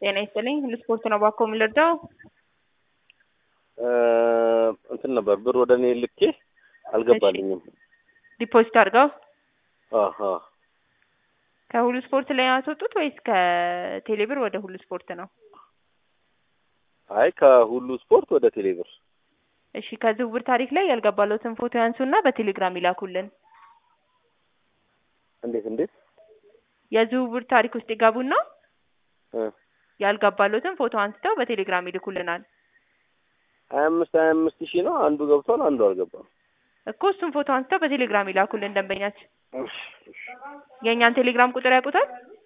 ጤና ይስጥልኝ ለስፖርት ነው ባኮ የምንረዳው? እንትን ነበር ብር ወደ እኔ ልኬ አልገባልኝም። ዲፖዚት አድርገው አሀ ከሁሉ ስፖርት ላይ ያስወጡት ወይስ ከቴሌብር ወደ ሁሉ ስፖርት ነው? አይ ከሁሉ ስፖርት ወደ ቴሌብር። እሺ ከዝውውር ታሪክ ላይ ያልገባለትን ፎቶ ያንሱና በቴሌግራም ይላኩልን። እንዴት እንዴት? የዝውውር ታሪክ ውስጥ ይገቡና እ ያልገባለትን ፎቶ አንስተው በቴሌግራም ይልኩልናል። ሀያ አምስት ሀያ አምስት ሺህ ነው አንዱ ገብቷል፣ አንዱ አልገባም። እኮ እሱን ፎቶ አንስተው በቴሌግራም ይላኩልን ደንበኛችን። እሺ፣ እሺ። የእኛን ቴሌግራም ቁጥር ያውቁታል?